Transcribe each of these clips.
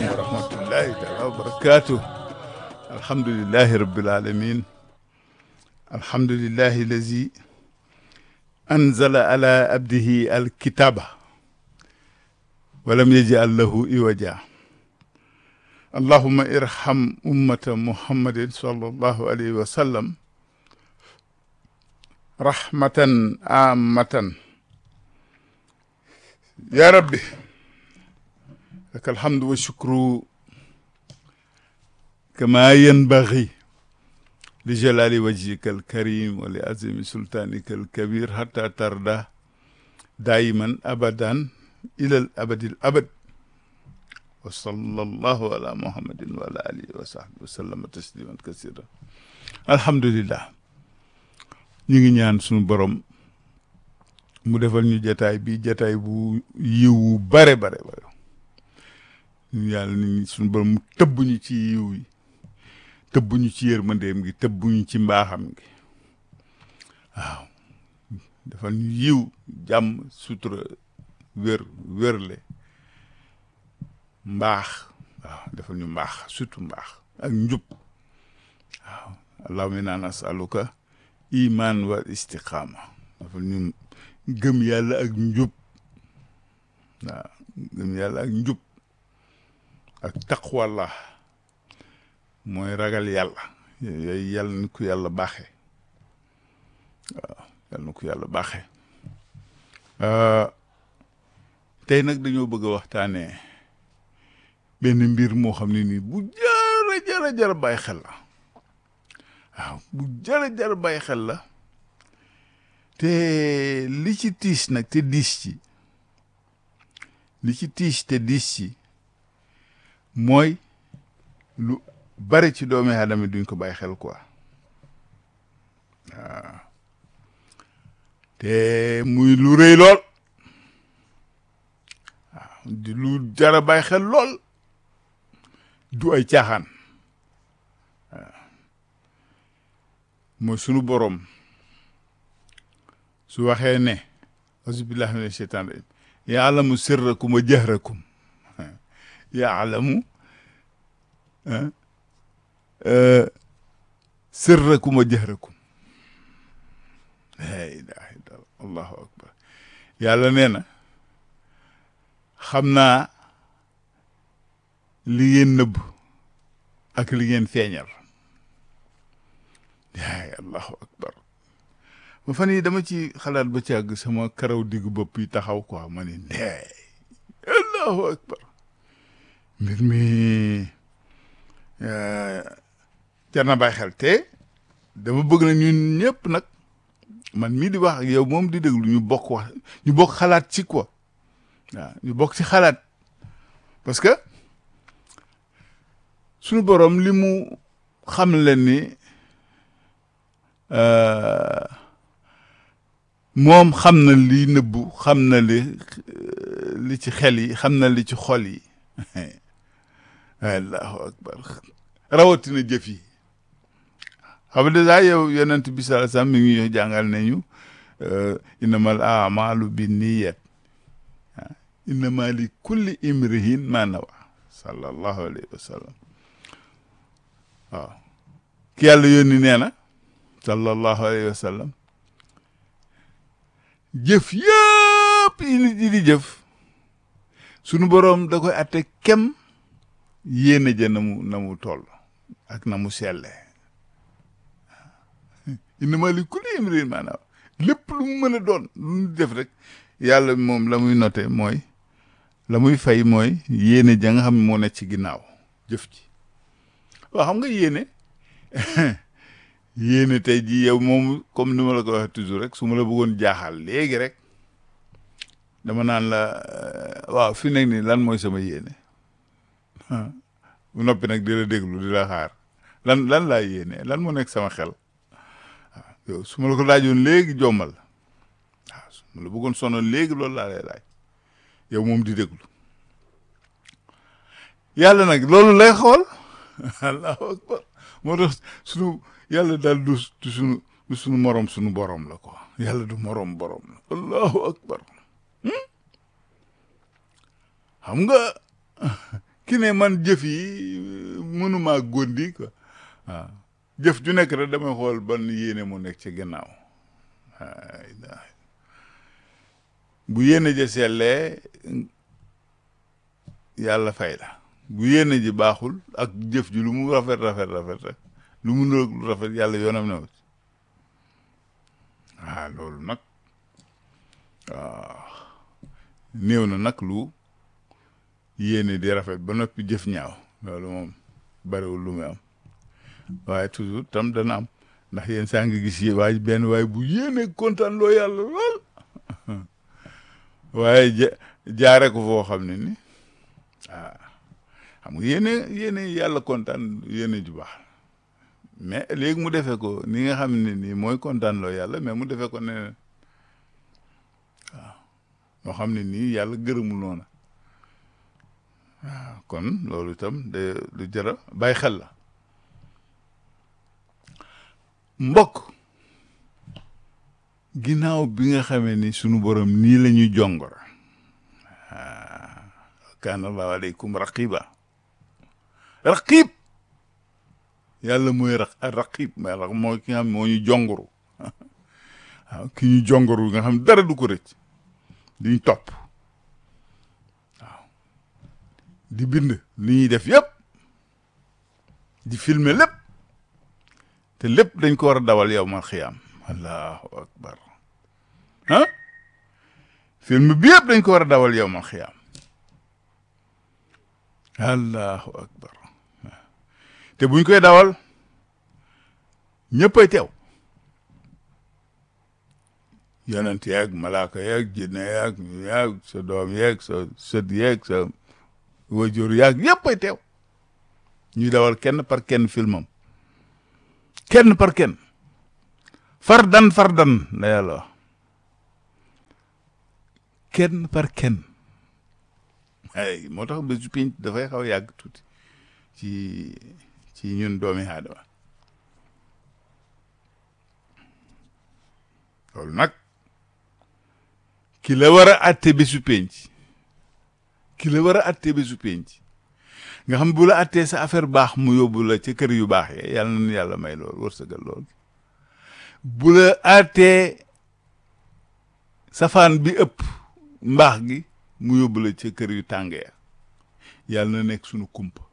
aleykum wa rahmatullahi taala wa barakatuh alhamdulillahi rabbil alamin alhamdulillahi lazi anzala ala abdihi alkitaba walam yaj'al lahu iwaja allahumma irham ummata muhammadin sallallahu alayhi wa sallam rahmatan amatan ya rabbi laka alhamdu wa shukru kama yanbaghi li jalali wajhika alkarim wa li azimi sultanika alkabir hatta tarda daiman abadan ila al abadi al abad wa sallallahu ala muhammadin wa ala alihi wa sahbihi wa sallama tasliman kasira alhamdulillah ñu ngi ñaan suñu borom mu defal ñu jataay bi jataay bu yiwu bare bare bare ñu yàlla ni suñu borom mu tëbb ñu ci yiw yi tëbb ñu ci yërmandeem gi tëbb ñu ci mbaaxam gi waaw defal ñu yiw jàmm sutura wér wérle mbaax waaw defal ñu mbaax surtout mbaax ak njub waaw allahumma inna nasaluka iman wal istiqaama defal ñu gëm yàlla ak njub waaw gëm yàlla ak njub ak taqwallah mooy ragal yàlla yooyu yàlla na ko yàlla baaxee waaw yàlla na ko yàlla baaxee tey nag dañoo bëgg a waxtaanee benn mbir moo xam ne nii bu jara jara jara bàyyi xel la waaw bu jara jara bàyyi xel la te li ci tiis nag te diis ci li ci tiis te diis ci mooy lu bari ci doomi aadama duñ ko bàyyi xel quoi waaw te muy lu rëy lool waaw di lu jara bàyyi xel lool du ay caaxaan waaw mooy sunu boroom su waxee ne auzubillahi mina sheytaan rajim yaalamu sirrakum wa jahrakum yaalamu sirrakum wa jahrakum la ilaha illallah allahu akbar yàlla nee na xam naa li ngeen nëbb ak li ngeen feeñal yaay allahu akbar ma fan yi dama ci xalaat ba ci àgg sama karaw diggu bopp yi taxaw quoi ma ne ndey allahu akbar mbir mi jar na bàyyi xel te dama bëgg na ñun ñëpp nag man mii di wax ak yow moom di déglu ñu bokk wax ñu bokk xalaat ci quoi waaw ñu bokk ci xalaat parce que suñu borom li mu xam leen ni moom xam na li nëbbu xam na li li ci xel yi xam na li ci xol yi allahu akbar rawatina jëf yi xam nga dèjà yow yonent bi sallallahu alayhi wasallam mi ngi jàngal nañu innamal a'malu binniyat innama li kulli imrihin ma nawa sallallahu alayhi wa sallam waaw ki yàlla yónni nee na sallallahu alayhi wa sallam jëf yëpp yi nit yi di jëf sunu boroom da koy atte kem yéene ja na mu na mu toll ak na mu selle innama li kulli imrin maanaam lépp lu mu mën a doon lu mu def rek yàlla moom la muy noté mooy la muy fay mooy yéene ja nga xam ne moo nekk ci ginnaaw jëf ji waaw xam nga yéene yéene tey ji yow moom comme ni ma la ko waxee toujours rek su ma la bëggoon jaaxal léegi rek dama naan la waaw fi nekk nii lan mooy sama yéene bu noppi nag di la déglu di la xaar lan lan laa yéene lan moo nekk sama xel waaw yow su ma la ko laajoon léegi jommal waaw su ma la bëggoon sonal léegi loolu laa lay laaj yow moom di déglu yàlla nag loolu lay xool allahu akbar moo tax sunu yàlla daal du du sunu du sunu morom sunu borom la quoi yàlla du morom borom la allahu akbar xam nga ki ne man jëf yi mënumaa góndi quoi waaw jëf ju nekk rek damay xool ban yéene mu nekk ci gannaaw bu yéene ja sellee yàlla fay la bu yéene ji baaxul ak jëf ji lu mu rafet rafet rafet rek lu mu lu rafet yàlla yoonam ne wut waaw loolu nag waaw néew na nag lu yéene di rafet ba noppi jëf ñaaw loolu moom bariwul lu muy am waaye toujours tam dana am ndax yéen saa ngi gis yi waaye benn waaye bu yéene kontaan loo yàlla lool waaye ja jaare ko foo xam ne ni ah xam nga yéene yéene yàlla kontaan yéene ju baax mais léegi mu defee ko ni nga xam ne nii mooy kontaan loo yàlla mais mu defee ko neneen waaw moo xam ne nii yàlla gërëmul noona waaw kon loolu itam de lu jëra bàyyi xel la mbokk ginnaaw bi nga xamee ni sunu borom nii la ñuy jongor kaana allahu aleykum raqiba raqib yàlla mooy ra raqib mais mooy ki nga xam moo ñu jongoru waaw ki ñu jongoru nga xam dara du ko rëcc diñ topp waaw di bind li ñuy def yëpp di filmer lépp te lépp dañ ko war a dawal yow mal xiyaam allahu akbar ah film bi yëpp dañ ko war a dawal yow mal xiyaam allahu akbar te buñ koy dawal ñëppay teew yonent yeeg malaaka yeeg jinne yeeg yeeg sa doom yeeg sa sët yeeg sa wajur yeeg yëppay teew ñuy dawal kenn par kenn filmam kenn par kenn fardan fardan la yàlla wax kenn par kenn ay moo tax bésu pinc dafay xaw a yàgg tuuti ci ci ñun doomi aadama loolu nag ki la war a atte bésu penc ki la war a atte bésu penc nga xam bu la attee sa affaire baax mu yóbbu la ca kër yu baax yee yàlla na yàlla may lool wërsëgal lool bu la attee safaan bi ëpp mbaax gi mu yóbbu la ca kër yu tàng ya yàlla na nekk sunu kumpa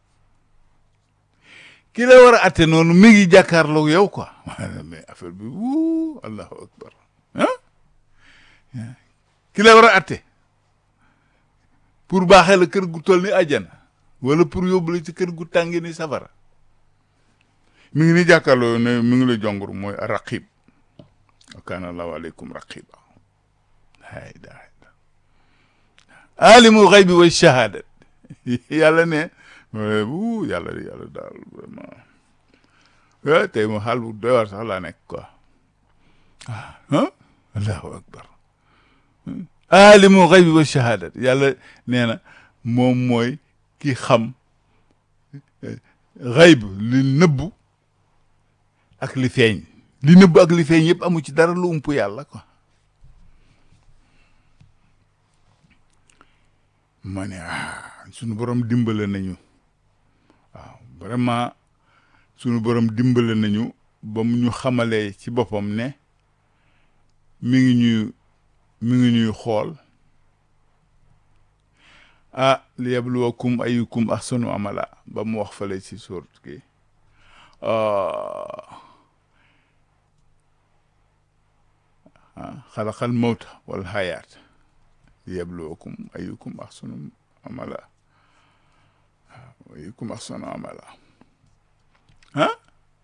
ki la war a atte noonu mi ngi jàkkaarloog yow quoi mais affaire bi wuu allahu akbar ah ki la war a atte pour baaxee la kër gu toll ni àjjana wala pour yóbbu la ci kër gu tàngi ni safara mi ngi ni jàkkaarloo ne mi ngi la jongur mooy raqib wa kaana allahu aleykum raqiba hay da alimul xaybi wa shahadat yàlla ne bu yàlla yàlla daal vraiment tey mo xaal bu doy war sax laa nekk quoi ah allahu akbar alimul xaybi wa shahadat yàlla nee na moom mooy ki xam xayb li nëbbu ak li feeñ li nëbbu ak li feeñ yëpp amu ci dara lu ump yàlla quoi ma ne ah sunu borom dimbale nañu waaw vraiment sunu borom dimbale nañu ba mu ñu xamalee ci boppam ne mi ngi ñuy mi ngi ñuy xool ah li yabluwakum ayukum ahsanu amala ba mu wax fale ci sóort ki xalaqal mawta wal hayaat li yabluwakum ayukum ahsanu amala ayukum ahsanu amala ah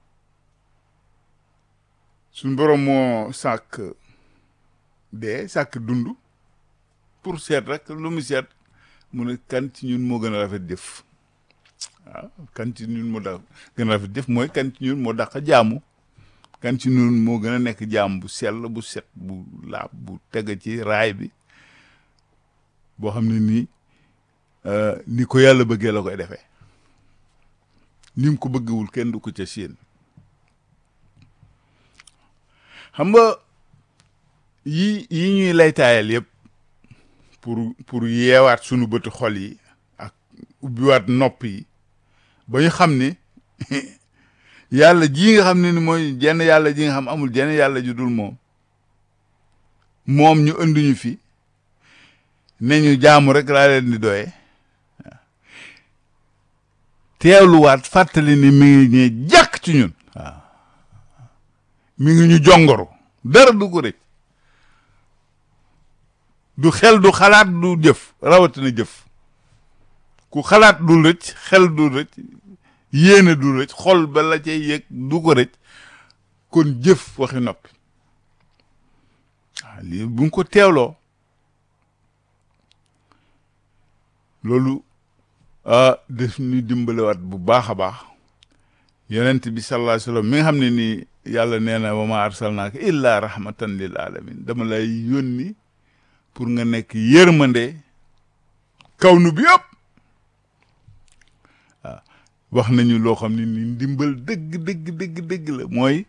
suñ borom moo sàkk dee sàkk dund pour seet rek lu mu seet mu ne kan ci ñun moo gën a rafet jëf waaw kan ci ñun moo da gën a rafet jëf mooy kan ci ñun moo dàq jaamu kan ci ñun moo gën a nekk jaam bu sell bu set bu laab bu teg ci raay bi boo xam ne nii ni ko yàlla bëggee la koy defee ni mu ko bëggewul kenn du ko ca séen xam nga yi yi ñuy laytaayal yëpp pour pour yeewaat sunu bëtu xol yi ak ubbiwaat nopp yi ba ñu xam ni yàlla ji nga xam ne ni mooy jenn yàlla ji nga xam amul jenn yàlla ju dul moom moom ñu indi ñu fi ne ñu jaamu rek laa leen di doye teewluwaat fàttali ni mi ngi ñee jàkk ci ñun waaw mi ngi ñu jongoro dara du ko rëcc du xel du xalaat du jëf rawatina jëf ku xalaat du rëcc xel du rëcc yéene du rëcc xol ba la cay yëg du ko rëcc kon jëf waxi noppi waaw lii bu ñu ko teewloo loolu ah def ñu dimbalewaat bu baax a baax yonent bi sallallahu alayhi wa sallam mi nga xam ne nii yàlla nee na wa ma arsalnaaka illa rahmatan lil alamin dama lay yónni pour nga nekk yërmande kaw nu bi yëpp waaw wax nañu loo xam ne ni ndimbal dëgg dëgg dëgg dëgg la mooy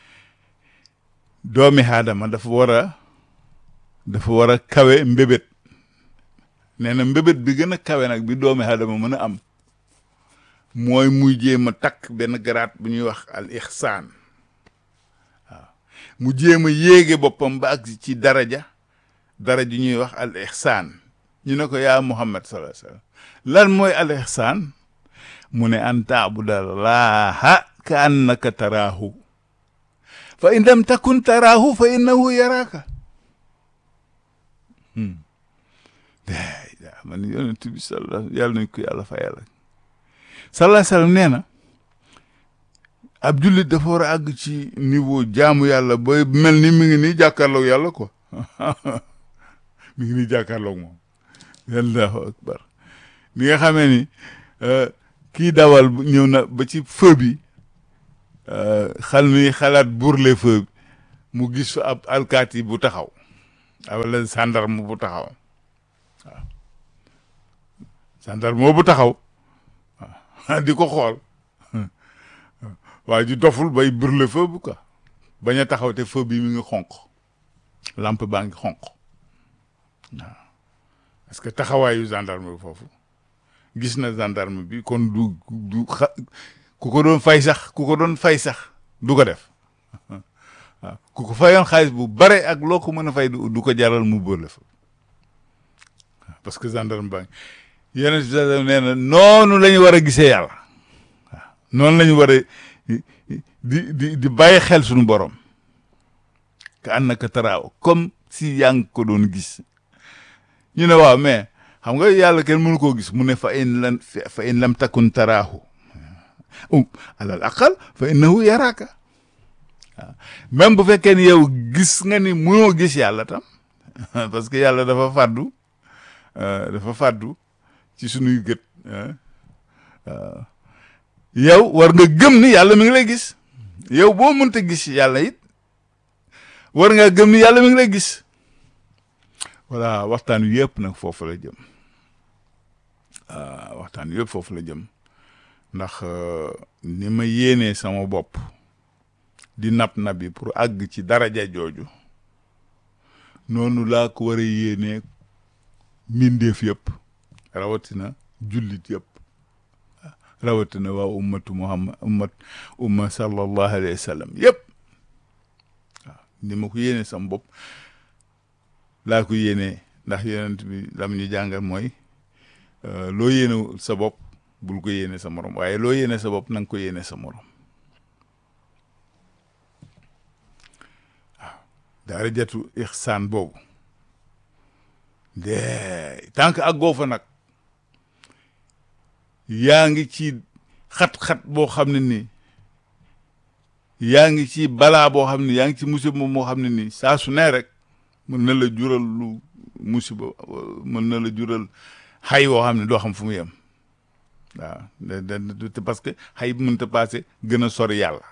doomi aadama dafa war a dafa war a kawe mbébét nee na mbébét bi gën a kawe nag bi doomi aadama mën a am mooy muy jéem a takk benn garaat bu ñuy wax al ixsaan waaw mu jéem a yéege boppam ba ak ci daraja daraja ñuy wax al ixsaan ñu ne ko yaa muhammad sallallahu alayhi wasallam lan mooy al ixsaan mu ne an taabudallaha ka annaka taraahu fa in lam takun taraahu fa innahu yaraaka daa man yonent bi salla yàlla nañ ko yàlla fa yàlla sallallahu alayhi wasallam nee na ab jullit dafa war a àgg ci niveau jaamu yàlla ba mel ni mi ngi nii jàkkaarloog yàlla quoi mi ngi nii jàkkaarloog moom allahu akbar ni nga xamee ni kii dawal ñëw na ba ci feu bi xal mi xalaat burle feu bi mu gis fa ab alkaati bu taxaw wala gendarme bu taxaw waaw gendarme bu taxaw waaw di ko xool waaye ji doful bay burle feu bi quoi bañ a taxaw te feu bi mi ngi xonq lampe baa ngi xonq waaw parce que taxawaayu gendarme bi foofu gis na gendarme bi kon du du xa ku ko doon fay sax ku ko doon fay sax du ko def waaw ku ko fayoon xaalis bu bare ak loo ko mën a fay du ko jaral mu bële fa parce que gendarme baa ngi yeneen si nee na noonu la ñu war a gisee yàlla waaw noonu la ñu war a di di di bàyyi xel suñu borom ka ànd naka taraaw comme si yaa ngi ko doon gis ñu ne waaw mais xam nga yàlla kenn mënu koo gis mu ne fa in lam fa in lam takun taraahu alal aqal fa innahu yaraaka waaw même bu fekkee ni yow gis nga ni mënoo gis yàlla tam parce que yàlla dafa fàddu dafa fàddu ci sunuy gët waaw yow war nga gëm ni yàlla mi ngi lay gis yow boo mënta gis yàlla it war nga gëm ni yàlla mi ngi lay gis voilà waxtaan wi yëpp nag foofu la jëm waxtaan wi yëpp foofu la jëm ndax ni ma yéenee sama bopp di nab nabi pour àgg ci daraja jooju noonu laa ko war a yéenee mbindeef yëpp rawatina jullit yëpp rawatina waa ummatu muhammad ummat umma sallallahu alayhi wa sallam yëpp waaw ni ma ko yéenee sama bopp laa ko yéenee ndax yonent bi lam ñu jàngal mooy loo yéene sa bopp bul ko yéene sa morom waaye loo yéene sa bopp na nga ko yéene sa morom waaw darajatu ixsaan boobu de tant que àggoo fa nag yaa ngi ci xat-xat boo xam ne nii yaa ngi ci balaa boo xam ne yaa ngi ci musiba moo xam ne nii saa su ne rek mën na la jural lu musiba mën na la jural xay woo xam ne doo xam fu mu yem waaw de parce que xay mënta passé gën a sori yàlla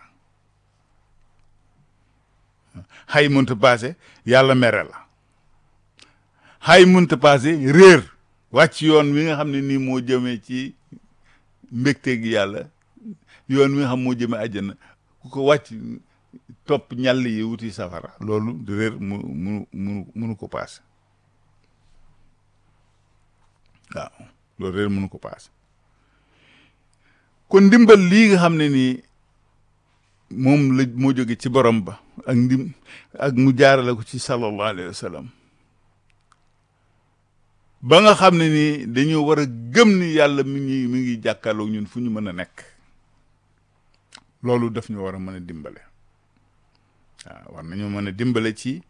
xay mënta passé yàlla mere la xay mënta passé réer wàcc yoon wi nga xam ne nii moo jëmee ci mbégte gi yàlla yoon wi nga xam moo jëmee àjjana ku ko wàcc topp ñàll yi wuti safara loolu di réer mu munu munu munu ko passé waaw loolu réer mënu ko paase kon ndimbal lii nga xam ne nii moom la moo jóge ci borom ba ak ndim ak mu jaarale ko ci sallallahu alayhi wa sallam ba nga xam ne nii dañoo war a gëm ni yàlla mi ngi mi ngi jàkkaarloog ñun fu ñu mën a nekk loolu daf ñu war a mën a dimbale waaw war nañoo mën a dimbale ci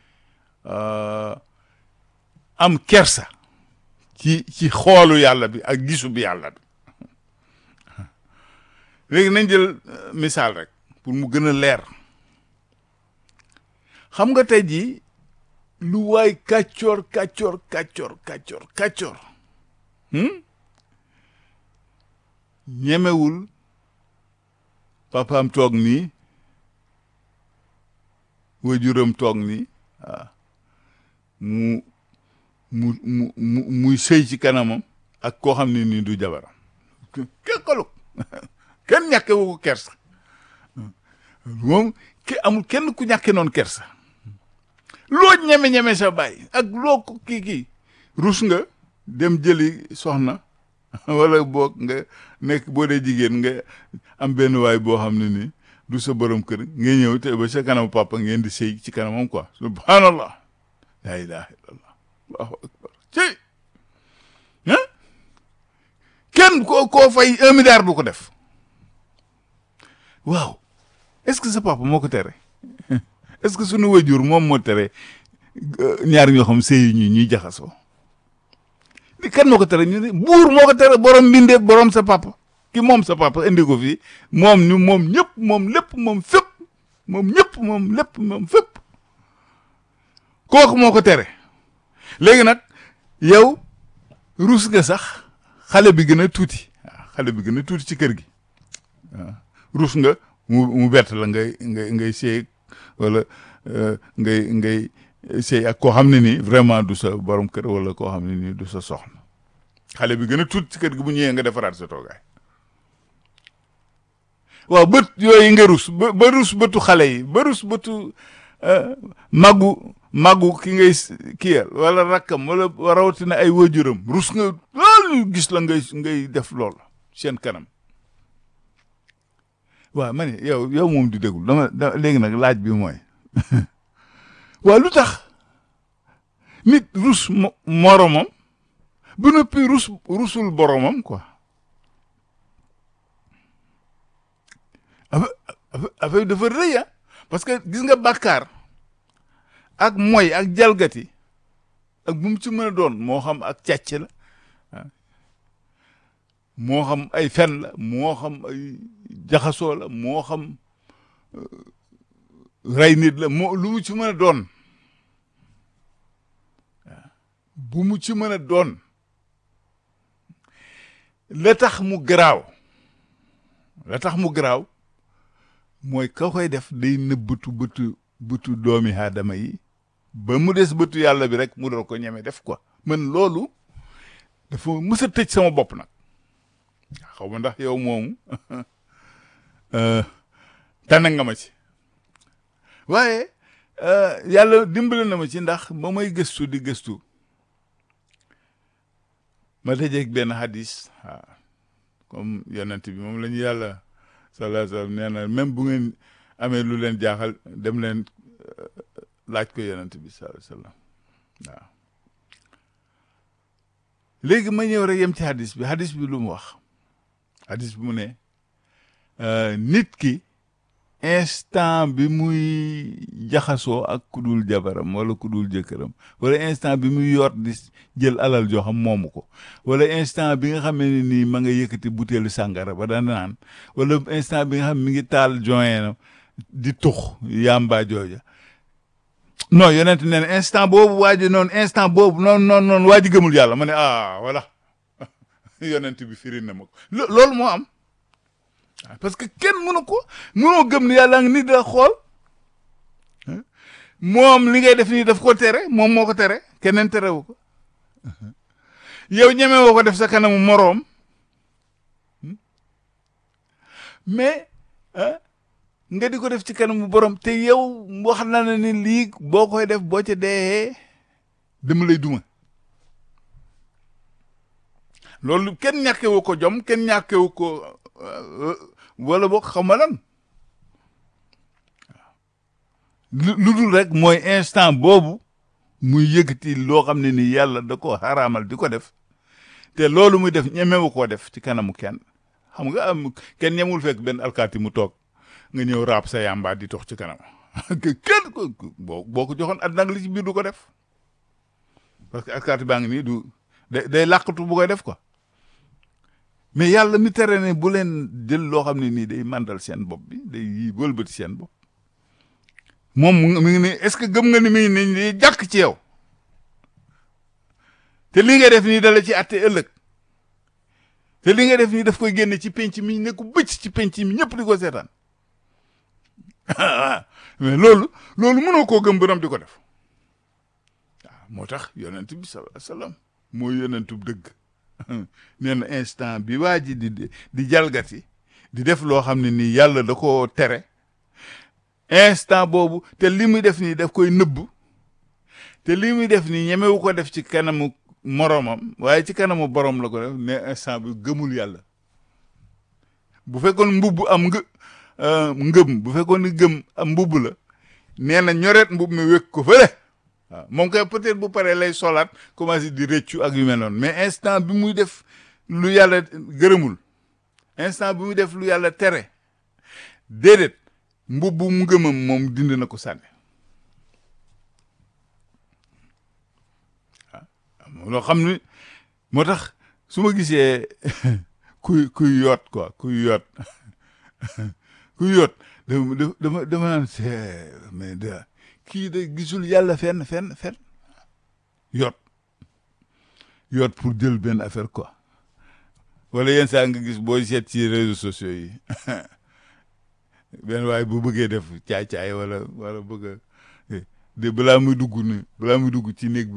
am kersa ci ci xoolu yàlla bi ak gisu bi yàlla bi léegi nañ jël misaal rek pour mu gën a leer xam nga tey jii lu waay kàccoor kàccoor kàccoor kàccoor kàccoor ñemewul papaam toog nii waajuram toog nii waaw mu mu mu mu muy sëy ci kanamam ak koo xam ne nii du jabaram kekkalu kenn ñàkke wu ko kersa moom ke amul kenn ku ñàkke noonu kersa loo ñeme-ñeme sa bàyyi ak loo ko kii kii rus nga dem jëli soxna wala boog nga nekk boo dee jigéen nga am benn waay boo xam ne nii du sa borom kër nga ñëw te ba sa kanam papa ngeen di sëy ci kanamam quoi subhanallah la ilaha illallah allahu akbar ci ah kenn koo koo fay un milliard du ko def waaw est-ce que sa papa moo ko tere est-ce que sunu wajur moom moo tere ñaar ñoo xam sëy ñu ñuy jaxasoo li kan moo ko tere ñu ne buur moo ko tere borom mbindee borom sa papa ki moom sa papa indi ko fii moom ñu moom ñëpp moom lépp moom fépp moom ñëpp moom lépp moom fépp kooku moo ko tere léegi nag yow rus nga sax xale bi gën a tuuti waaw xale bi gën a tuuti ci kër gi waaw rus nga mu mu bett la ngay ngay ngay sëy wala ngay ngay sëy ak koo xam ne nii vraiment du sa borom kër wala koo xam ne nii du sa soxna xale bi gën a tuuti ci kër gi bu ñëwee nga defaraat sa toogaay waaw bët yooyu nga rus ba ba rus bëtu xale yi ba rus bëtu màggu màggu ki ngay kiyal wala rakkam wala rawatina ay waajuram rus nga loolu gis la ngay ngay def lool seen kanam waaw ma ne yow yow moom di déglu dama da léegi nag laaj bi mooy waaw lu tax nit rus moromam bu noppi rus rusul boromam quoi affaire dafa rëy ah parce que gis nga bàkkaar ak moy ak jalgati ak bu mu ci mën a doon moo xam ak càcc la moo xam ay fen la moo xam ay jaxasoo la moo xam rey nit la moo lu mu ci mën a doon bu mu ci mën a doon la tax mu garaaw la tax mu garaaw mooy ka koy def day nëbbatu bëtu bëtu doomi aadama yi ba mu des bëtu yàlla bi rek mu doon ko ñeme def quoi man loolu dafa mës a tëj sama bopp nag xaw ma ndax yow moomu tànn nga ma ci waaye yàlla dimbale na ma ci ndax ba may gëstu di gëstu ma tëjeeg benn hadis waaw comme yonent bi moom la ñu yàlla sallallahu alayhi wa sallam nee na même bu ngeen amee lu leen jaaxal dem leen laaj ko yonent bi sallallahu alayhi wa sallam waaw léegi ma ñëw rek yem ci hadis bi hadis bi lu mu wax hadis bi mu ne nit ki instant bi muy jaxasoo ak kudul jabaram wala kudul jëkkëram wala instant bi muy yor di jël alal joo xam moomu ko wala instant bi nga xam ne nii ma nga yëkkati butéelu sàngara ba daan naan wala instant bi nga xam mi ngi taal joyeenam di tux yàmbaa jooja non yonent nee na instant boobu waa ji noonu instant boobu noonu noonu noonu waa ji gëmul yàlla ma ne ah voilà yonent bi firi na ma ko loolu moo am parce que kenn mënu ko mënoo gëm ni yàlla ngi ni da xool moom li ngay def nii daf ko tere moom moo ko tere keneen terewu ko yow ñeme woo ko def sa kanamu moroom mais nga di ko def ci kanamu borom te yow wax na ne ni lii boo koy def boo ca dee dama lay duma loolu kenn ñàkkewu ko jom kenn ñàkkewu ko wala boog xaw ma lan lu dul rek mooy instant boobu muy yëkkati loo xam ne ni yàlla da ko xaraamal di ko def te loolu muy def ñemewu koo def ci kanamu kenn xam nga am kenn ñemul fekk benn alkaati mu toog nga ñëw raab sa yàmbaa di tox ci kanam kenn ko boo boo ko joxoon at nag li ci biir du ko def parce que alkaati baa ngi nii du day day làqatu bu koy def quoi mais yàlla mi tere ne bu leen jël loo xam ne nii day màndal seen bopp bi day yi wëlbati seen bopp moom mu ngi ne est-ce que gëm nga ni mi ngi ni jàkk ci yow te li nga def nii dala ci atte ëllëg te li nga def nii daf koy génne ci penc mi ne ko bëcc ci penc mi ñëpp di ko seetaan mais loolu loolu mënoo koo gëm borom di ko def waaw moo tax yonent bi sallallahu alayhi wasallam moo yonentub dëgg nee na instant bi waa ji di di jalgati di def loo xam ne nii yàlla da koo tere instant boobu te li muy def nii daf koy nëbb te li muy def nii ñemewu ko def ci kanamu moromam waaye ci kanamu borom la ko def ne instant bi gëmul yàlla bu fekkoon mbubb am nga ngëm bu fekkoon ni gëm am mbubb la nee na ñoreet mbubb mi wékk ko fële waaw moom koy peut-être bu paree lay solaat commencé di rëccu ak yu mel noonu mais instant bi muy def lu yàlla gërëmul instant bi muy def lu yàlla tere déedéet mbubbu mu ngëmam moom dindi na ko sànni waaw loo xam ni moo tax su ma gisee kuy kuy yoot quoi kuy yoot kuy yoot dama dama dama naan c'est mais de kii de gisul yàlla fenn fenn fenn yoot yoot pour jël benn affaire quoi wala yenn saa nga gis booy seet ci réseaux sociaux yi benn waaye bu bëggee def caay-caay wala wala bëgg a de balaa muy dugg ni balaa muy dugg ci néeg bi